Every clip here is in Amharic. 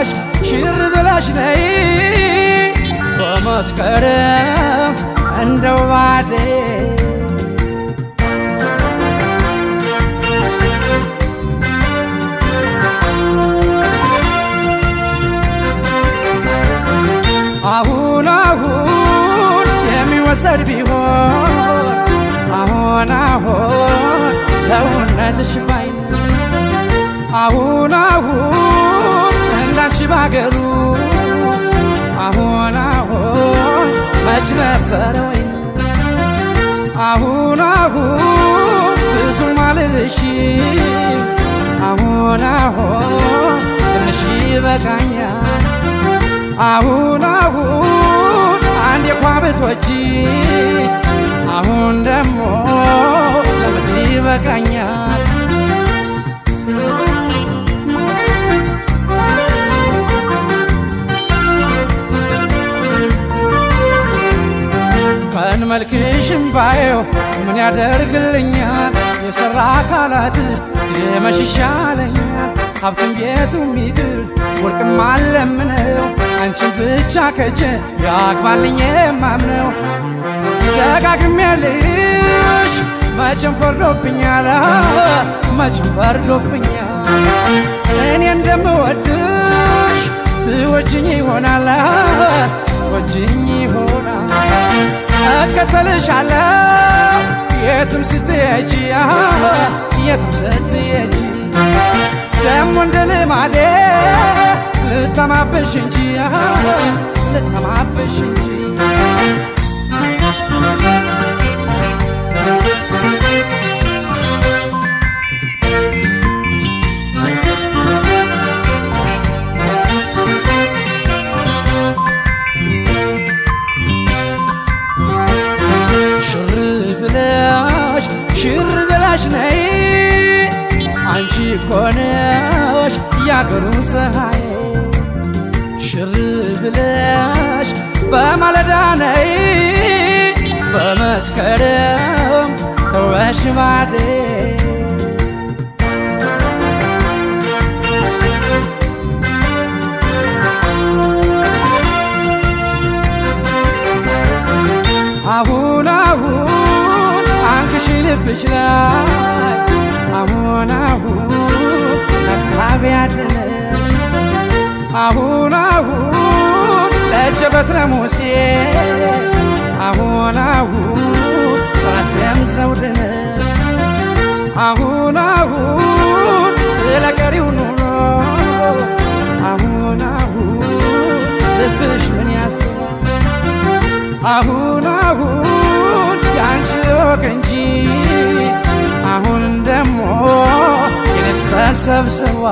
ብለሽ ሽር ብለሽ ነይ በመስከረም እንደው ባዴ አሁን አሁን የሚወሰድ ቢሆን አሁን አሁን ሰውነትሽ ባይን አሁን አሁን እንዳንቺ ባገሩ አሁን አሁን መች ነበረ ወይን አሁን አሁን ብዙም አልልሽ አሁን አሁን ትንሽ ይበቃኛል አሁን አሁን አንድ የኳብቶች አሁን ደግሞ ለምት ይበቃኛል ቀን መልክሽም ባየው ምን ያደርግልኛል የሰራ አካላትሽ ሲመሽ ይሻለኛል ሀብትም ቤቱም ይቅር ወርቅም አለምነው አንቺን ብቻ ከጀ ያግባልኝ የማምነው ደጋግሜ ልሽ መቼም ፈርዶብኛል መቼም ፈርዶብኛል እኔ እንደምወድሽ ትወጅኝ ይሆናል ትወጅኝ ይሆናል እከተልሻለሁ የትም ስትሄጂ የትም ስትሄጂ ደሞ እንደ ልማዴ ልተማበሽ እንጂ ልተማበሽ እንጂ ሽር ብለሽ ሽር ብለሽ ነይ አንቺ ኮነሽ ያገሩ ፀሐይ ሽር ብለሽ በማለዳ ነይ በመስከረም ተውበሽ ባዴ አሁን አሁን አንክሽ ልብሽ ላይ አሁን አሁን ሀሳብ ያለሽ አሁን አሁን ለእጀ በትረ ሙሴ አሁን አሁን ራስም ዘውድ ነሽ አሁን አሁን ስለ ቀሪው ኑሮ አሁን አሁን ልብሽ ምን ያስባል አሁን አሁን ያንቺ ወቅ እንጂ አሁን ደሞ የነስ ተሰብስባ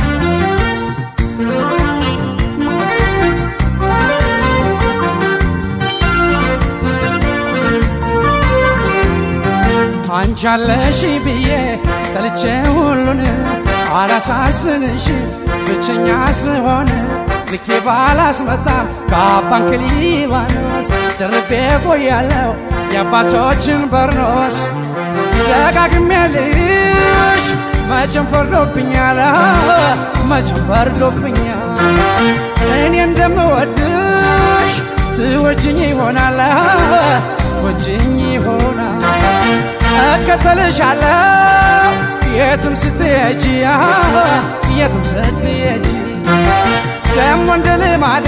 አንቺ አለሽ ብዬ ጠልቼ ሁሉን አላሳዝንሽ ብቸኛ ስሆን ልኬ ባላስመጣም ከአባንክ ሊባኖስ ደርቤ ቆያለው የአባቶችን በርኖስ ደጋግሜ ልሽ መቼም ፈርዶብኛል መቼም ፈርዶብኛል እኔ እንደምወድሽ ትወጅኝ ይሆናል ትወጅኝ ይሆናል እከተልሻለሁ የትም ስትሄጂ የትም ስትሄጂ ደሞ እንደ ልማዴ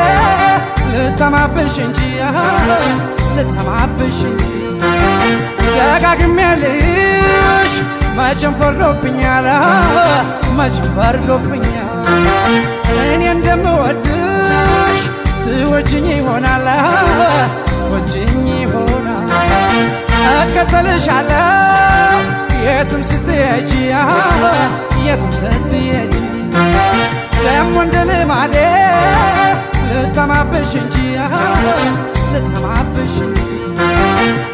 ልተማብሽ እንጂ ልተማብሽ እንጂ ደጋግሜ ልሽ መቼም ፈርዶብኛል መቼም ፈርዶብኛል እኔ እንደምወድሽ ትወጅኝ ይሆናል ትወጅኝ ይሆናል እከተልሻለሁ የትም ስትሄጂ የትም ስትሄጂ ደሞ እንደ ልማዴ ልተማብሽ እንጂ ልተማብሽ እንጂ